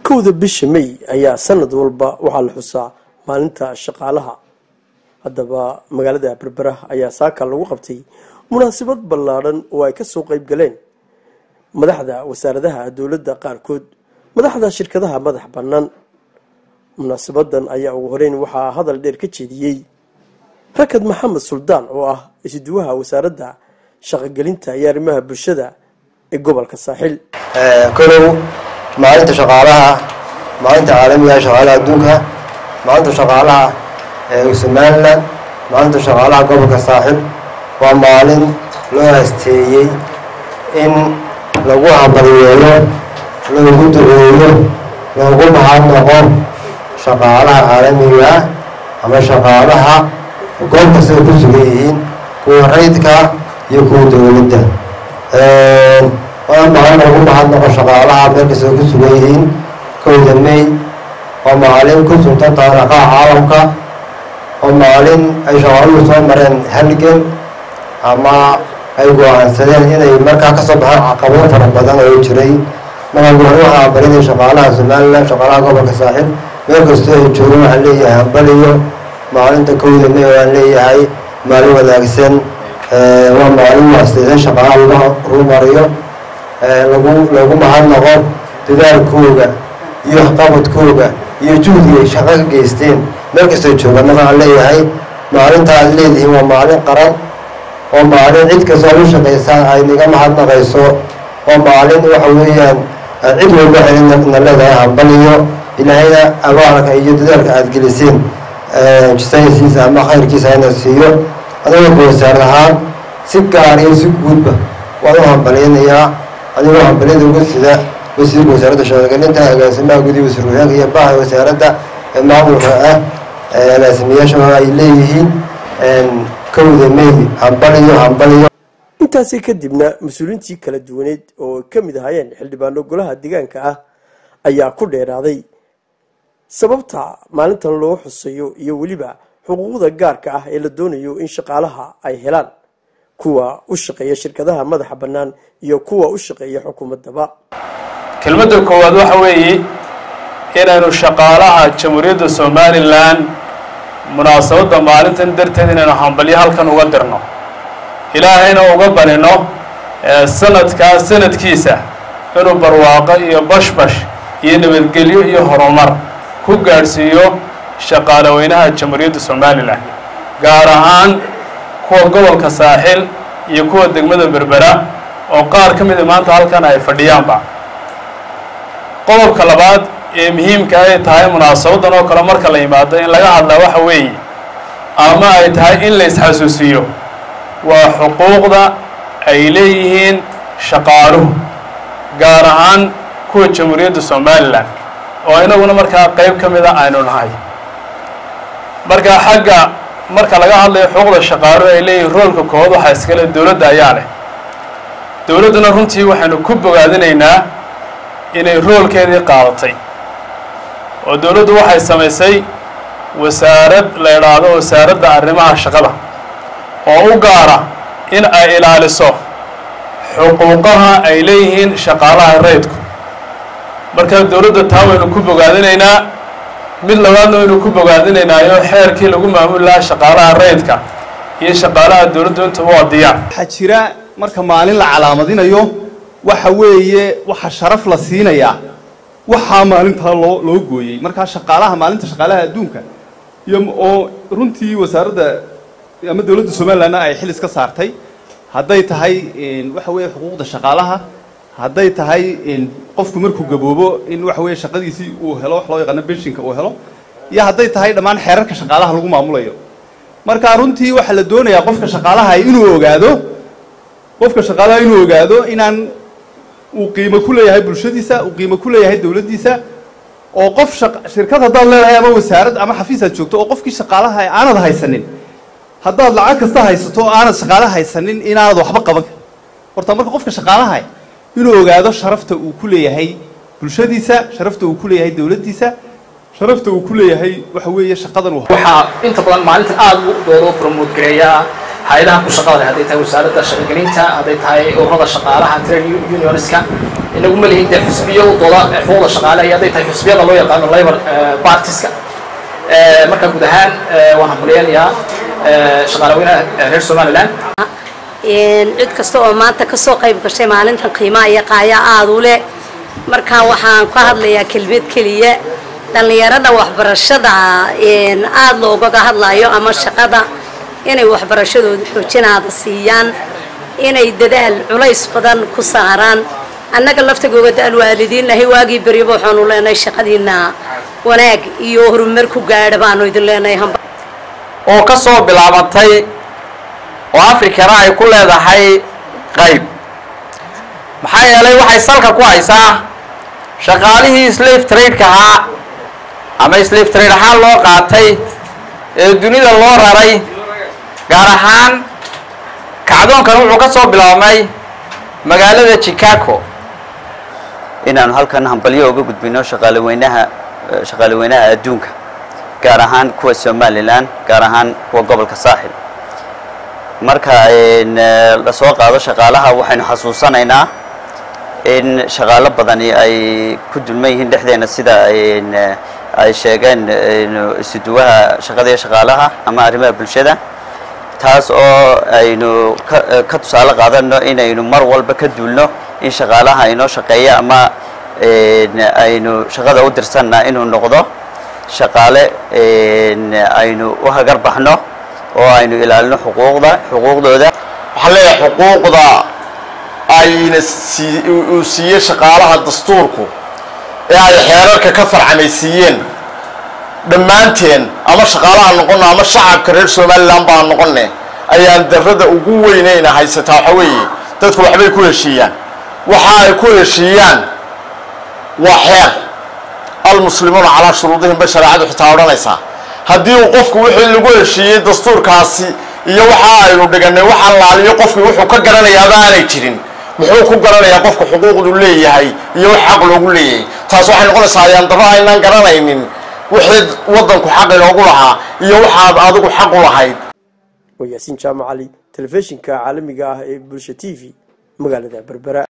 kowda bisha may ayaa sanad walba waxaa la xusaa maalinta shaqaalaha haddaba magaalada berbera ayaa saaka lagu qabtay munaasabad ballaadhan oo ay kasoo qeyb galeen madaxda wasaaradaha dowladda qaarkood madaxda shirkadaha madax bannaan munaasabadan ayaa ugu horeyn waxaa hadal dheer ka jeediyey rakad maxamed suldaan oo ah isduwaha wasaaradda shaqogelinta iyo arrimaha bulshada ee gobolka saaxil kolow maalinta shaqaalaha maalinta caalamiga shaqaalaha adduunka maalinta shaqaalaha ee somalilan maalinta shaqaalaha gobolka saaxil waa maalin loo hasteeyey in lagu hambalyeeyo loogu duceeyo loogu mahadnaqo shaqaalaha caalamiga ama shaqaalaha goob kastay ku sugan yihiin kuwa rayidka iyo kuwa dowladda waa maalin lagu mahadnaqo shaqaalaha meel kastay ku sugan yihiin kowda may waa maalin ku suntan taariikhaha caalamka oo maalin ay shaqaaluhu soo mareen halgan ama ay go-aansadeen inay markaa kasoo baxeen caqabado fara badan oo jiray markaa hore waxaa barinay shaqaalaha somalilan shaqaalaha gobolka saaxil meel kastoo ay joogen waxaan leeyahay hambaliyo maalinta kowda may waan leeyahay maalin wanaagsan waa maalin waasteedan shaqaalaha lagu horumariyo lagu lagu mahadnaqo dadaalkooga iyo waxqabadkooga iyo juhdiga ay shaqo ka geysteen meel kastoo joogaan waxaan leeyahay maalinta aad leedihiin waa maalin qaran oo maalin cid kastoo lu shaqaysaan ay naga mahadnaqayso oo maalin waxa weeyaan cid walba na leedahay hambaliyo ilaahayna abaalka iyo dadaalka aada geliseen jisaysiisa ama khayrkiisa hayna siiyo adigoo ku wasaarad ahaan si gaar iyo si guudba waan u hambalyanayaa adigoo hambalyada uga sida wasiirka wasaaradda shaqogelinta agaasimaha gudihi wasiir wasaanka iyo baha wasaaradda ee maamulka ah agaasimayaasha ay leeyihiin kowda may hambaliyo hambaliyo intaasi kadibna mas-uuliintii kala duwaneed oo ka mid ahaayeen xildhibaano golaha deegaanka ah ayaa ku dheeraaday sababta maalintan loo xusayo iyo weliba xuquuqda gaarka ah ee la doonayo in shaqaalaha ay helaan kuwa u shaqeeya shirkadaha madaxa bannaan iyo kuwa u shaqeeya xukuumaddaba kelmadda koowaad waxa weeye inaynu shaqaalaha jamhuuriyadda somalilan munaasabadda maalintan darteed inaynu hambalyo halkan uga dirno ilaahayna uga banino sanadkaa sanadkiisa inuu barwaaqo iyo bashbash iyo nabadgelyo iyo horumar ku gaadhsiiyo shaqaalaweynaha jamhuuriyadda somalilan gaar ahaan kuwa gobolka saaxil iyo kuwa degmada berbera oo qaar ka mida maanta halkan ay fadhiyaanba qodobka labaad ee muhiimka ay tahay munaasabadan oo kale marka la yimaado in laga hadlaa waxa weeye ama ay tahay in la isxasuusiyo waa xuquuqda ay leeyihiin shaqaaluhu gaar ahaan kuwa jamhuuriyadda somalilan oo inaguna markaa qeyb ka mida aynu nahay markaa xagga marka laga hadlayo xuquuqda shaqaaluhu ay leeyihiin roolka koowaad waxaa iskale dowladda ayaa leh dowladduna runtii waxaynu ku bogaadinaynaa inay roolkeedii qaadatay oo dowladdu waxay samaysay wasaarad la idhaahdo wasaaradda arrimaha shaqada oo u gaara in ay ilaaliso xuquuqaha ay leeyihiin shaqaalaha rayidku marka dowladda taa waynu ku bogaadinaynaa mid labaadna waynu ku bogaadinaynaayo xeerkii lagu maamuli lahaa shaqaalaha rayidka iyo shaqaalaha dowladdu intuba waa diyaar waxaa jira marka maalin la calaamadinayo waxa weeye waxa sharaf la siinayaa waxaa maalintaa loo loo gooyey markaa shaqaalaha maalinta shaqaalaha adduunka iyo oo runtii wasaaradda ama dowladda somalilandna ay xil iska saartay hadday tahay waxa weeye xuquuqda shaqaalaha hadday tahay qofku markuu gaboobo in waxa weeye shaqadiisii uu helo wax loo yaqaano benshinka uu helo iyo hadday tahay dhammaan xeerarka shaqaalaha lagu maamulayo marka runtii waxaa la doonayaa qofka shaqaalaha inuu ogaado qofka shaqaalaha inuu ogaado inaan uu qiimo ku leeyahay bulshadiisa uu qiimo ku leeyahay dowladdiisa oo qof shirkad haddaad leedahay ama wasaarad ama xafiis aad joogto oo qofkii shaqaalaha aanad haysanin haddaad lacag kasta haysato oo aanad shaqaalaha haysanin inaanad waxba qaban karin horta marka qofka shaqaalaha inuu ogaado sharafta uu ku leeyahay bulshadiisa sharafta uu ku leeyahay dowladdiisa sharafta uu ku leeyahay waxa weeye shaqadan waxaa inta badan maalintan aada u doodo promote gareeyaa hay-adaha ku shaqada leh hadday tahay wasaaradda shaqogelinta hadday tahay ururada shaqaalaha trade unionska inagu ma lihin dee xusbiyo u dooda xuquuqda shaqaalaha iyo hadday tahay xusbiyada loo yaqaano labor partiska marka guud ahaan waan hambaliyanayaa shaqaalaweynaha reer somaliland cid kasta oo maanta kasoo qayb gashay maalintan qiimaha iyo qaaya aada u leh markaa waxaan ka hadlayaa kelmad keliya dhallinyarada waxbarashada aada loogaga hadlayo ama shaqada inay waxbarashadooda xoojinaada siiyaan inay dadaal culays badan ku saaraan annaga laftigooga da-al waalidiinnahay waagii beryaba waxaanu leenahay shaqadiina wanaag iyo horumar ku gaadha baanu idin leenahay oo ka soo bilaabatay oo afrikana ay ku leedahay qayb maxaa yeelay waxay salka ku haysaa shaqaalihii slave trade-ka ahaa ama slave trade ahaan loo qaatay ee dunida loo raray gaar ahaan kacdoonkan wuxuu ka soo bilaabmay magaalada chicago inaanu halkan hambalyo uga gudbino shaqaaleweynaha shaqaaleweynaha adduunka gaar ahaan kuwa somalilan gaar ahaan kuwa gobolka saaxil marka lasoo qaado shaqaalaha waxaynu xasuusanaynaa in shaqaalo badani ay ku dulman yihiin dhexdeena sida ay sheegeen isuduwaha shaqada iyo shaqaalaha ama arrimaha bulshada taas oo aynu ka tusaale qaadano inaynu mar walba ka duulno in shaqaalaha inoo shaqeeya ama aynu shaqada u dirsanna inuu noqdo shaqaale aynu u hagar baxno oo aynu ilaalino xuquuqda xuquuqdooda waxaan leeyahay xuquuqda ayna sii uu siiyey shaqaalaha dastuurku ee ay xeerarka ka farcamaysiiyeen dhammaanteen ama shaqaalaha noqono ama shacabka reer somalilan baa noqone ayaan darada ugu weyneyna haysataa waxa weeye dadku waxbay ku heshiiyaan waxa ay ku heshiiyaan waa xeer almuslimuuna calaa shuruudihim bay shareecadu xitaa odhanaysaa haddii uu qofku wixii lagu heshiiyey dastuurkaasi iyo waxa aynu dhiganay waxaan laaliyo qofkii wuxuu ka garanayaaba aanay jirin muxuu ku garanayaa qofku xuquuqdu leeyahay iyo wax xaq loogu leeyahay taas waxay noqonaysaa ayaan daba aynaan garanaynin wixii waddanku xaq inoogu lahaa iyo waxaad adigu xaq u lahayd waa yaasiin jaamac cali telefishinka caalamiga ah ee bulsha t v magaalada berbera